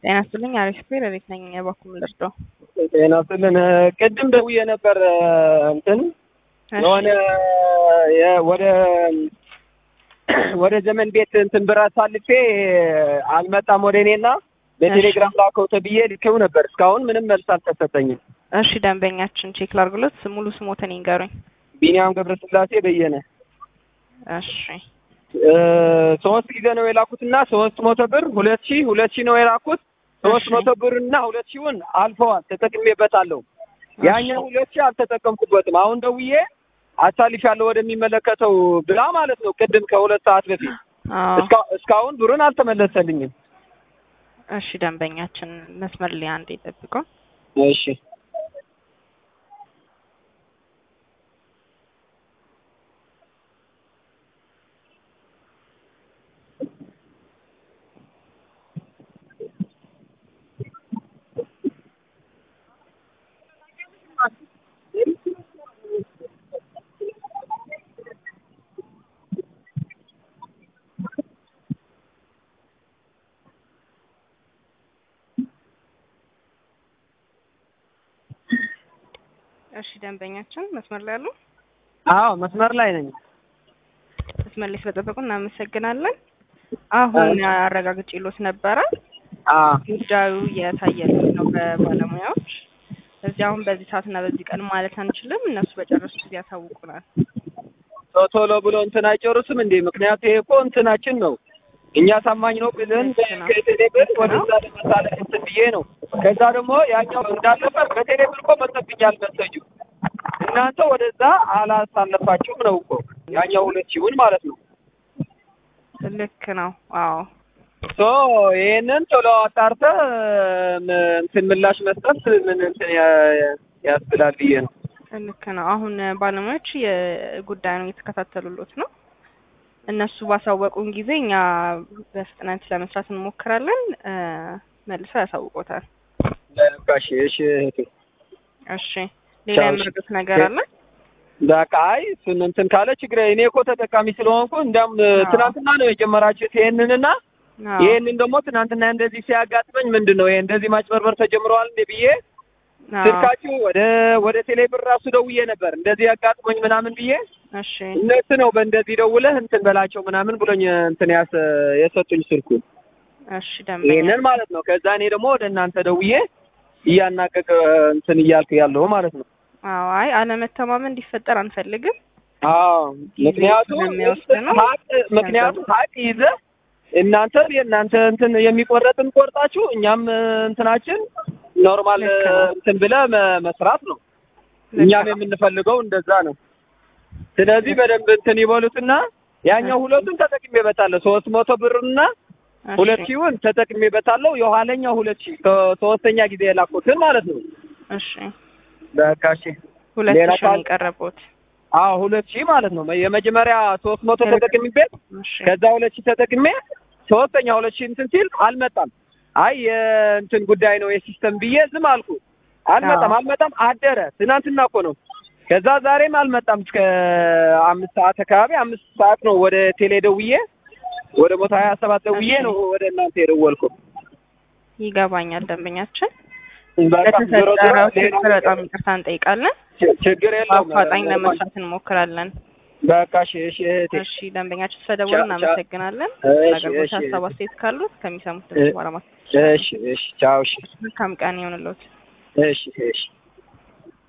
ጤና ይስጥልኝ አሪፍ ሌሊት ነኝ በኩል ልርዳው ጤና ይስጥልን ቅድም ደውዬ ነበር እንትን የሆነ ወደ ወደ ዘመን ቤት እንትን ብር አሳልፌ አልመጣም ወደ እኔና በቴሌግራም ላከው ተብዬ ልኬው ነበር። እስካሁን ምንም መልስ አልተሰጠኝም። እሺ ደንበኛችን ቼክ ላድርግሎት። ሙሉ ስሞትን ይንገሩኝ። ቢኒያም ገብረስላሴ በየነ። እሺ ሶስት ጊዜ ነው የላኩትና ሶስት መቶ ብር ሁለት ሺህ ሁለት ሺህ ነው የላኩት። ሶስት መቶ ብር እና ሁለት ሺውን አልፈዋል፣ ተጠቅሜበታለሁ። ያኛው ሁለት ሺህ አልተጠቀምኩበትም። አሁን ደውዬ አሳልሻለሁ ወደሚመለከተው ብላ ማለት ነው። ቅድም ከሁለት ሰዓት በፊት እስካሁን ብሩን አልተመለሰልኝም። እሺ ደንበኛችን መስመር ላይ አንዴ ጠብቀው። እሺ እሺ ደንበኛችን መስመር ላይ አሉ? አዎ መስመር ላይ ነኝ። መስመር ላይ ስለጠበቁ እናመሰግናለን። አሁን አረጋግጬሎት ነበረ። ጉዳዩ የታየለት ነው በባለሙያዎች። እዚህ አሁን በዚህ ሰዓት እና በዚህ ቀን ማለት አንችልም። እነሱ በጨረሱ ጊዜ ያሳውቁናል። ቶሎ ብሎ እንትን አይጨርስም እንዴ? ምክንያቱ ይሄ እኮ እንትናችን ነው። እኛ ታማኝ ነው ብለን ከቴሌብር ወደዛ ለመሳለፍ እንትን ብዬ ነው። ከዛ ደግሞ ያኛው እንዳለበት በቴሌብር እኮ መጥቶብኛል መሰጁ። እናንተ ወደዛ አላሳለፋችሁም ነው እኮ ያኛው ሁለት ሲሆን ማለት ነው። ልክ ነው። አዎ ሶ ይሄንን ቶሎ አጣርተህ እንትን ምላሽ መስጠት ምን እንትን ያስብላል ብዬ ነው። ልክ ነው። አሁን ባለሙያዎች የጉዳዩን እየተከታተሉሎት ነው። እነሱ ባሳወቁን ጊዜ እኛ በፍጥነት ለመስራት እንሞክራለን። መልሰው ያሳውቆታል። በቃ እሺ፣ እሺ እህቴ። እሺ ሌላ የምርዱት ነገር አለ? በቃ አይ እሱን እንትን ካለ ችግር እኔ እኮ ተጠቃሚ ስለሆንኩ እንዲያውም ትናንትና ነው የጀመራችሁት ይሄንንና ይሄንን ደግሞ ትናንትና እንደዚህ ሲያጋጥመኝ ምንድን ነው ይሄ እንደዚህ ማጭበርበር ተጀምረዋል እንዴ ብዬ ስልካችሁ ወደ ወደ ቴሌብር ራሱ ደውዬ ነበር እንደዚህ ያጋጥሞኝ ምናምን ብዬ እሺ እነሱ ነው በእንደዚህ ደውለህ እንትን በላቸው ምናምን ብሎኝ እንትን ያስ የሰጡኝ ስልኩ እሺ ደንበኛ ይሄንን ማለት ነው። ከዛ እኔ ደግሞ ወደ እናንተ ደውዬ እያናቀቅ እንትን እያልክ ያለው ማለት ነው። አዎ አይ አለመተማመን እንዲፈጠር አንፈልግም። አዎ ምክንያቱም ስለሚወስድ ነው። ሀቅ ምክንያቱም ሀቅ ይዘህ እናንተ የእናንተ እንትን የሚቆረጥን ቆርጣችሁ እኛም እንትናችን ኖርማል እንትን ብለህ መስራት ነው። እኛም የምንፈልገው እንደዛ ነው። ስለዚህ በደንብ እንትን ይበሉትና ያኛው ሁለቱን ተጠቅሜበታለሁ ሶስት መቶ ብርና ሁለት ሺውን ተጠቅሜበታለሁ። የኋለኛው ሁለት ሺህ ሶስተኛ ጊዜ የላኩትን ማለት ነው። እሺ በቃ እሺ። ሁለት ሌላ ሺህ ነው የቀረቡት። አዎ ሁለት ሺህ ማለት ነው። የመጀመሪያ ሶስት መቶ ተጠቅሜበት እሺ ከዛ ሁለት ሺህ ተጠቅሜ ሶስተኛ ሁለት ሺህ እንትን ሲል አልመጣም። አይ የእንትን ጉዳይ ነው የሲስተም ብዬ ዝም አልኩ። አልመጣም አልመጣም አደረ። ትናንትና እኮ ነው። ከዛ ዛሬም አልመጣም። እስከ አምስት ሰዓት አካባቢ አምስት ሰዓት ነው ወደ ቴሌ ደውዬ ወደ መቶ ሀያ ሰባት ደውዬ ነው ወደ እናንተ የደወልኩ። ይገባኛል ደንበኛችን። በቃ ዞሮ ዞሮ ለተፈጠረው ሌላ ችግር በጣም ይቅርታ እንጠይቃለን። ችግር የለውም። በአፋጣኝ ለመስራት እንሞክራለን። በቃ እሺ እሺ እህቴ እሺ ደንበኛችን ስለደወሉ ቻ- ቻ- እናመሰግናለን። እሺ፣ አገልግሎት እሺ። ሀሳብ አስተያየት ካሉት ከሚሰሙት ድምጽ በኋላ ማስ እሺ እሺ ቻው እሺ መልካም ቀን ይሆንልዎት። እሺ እሺ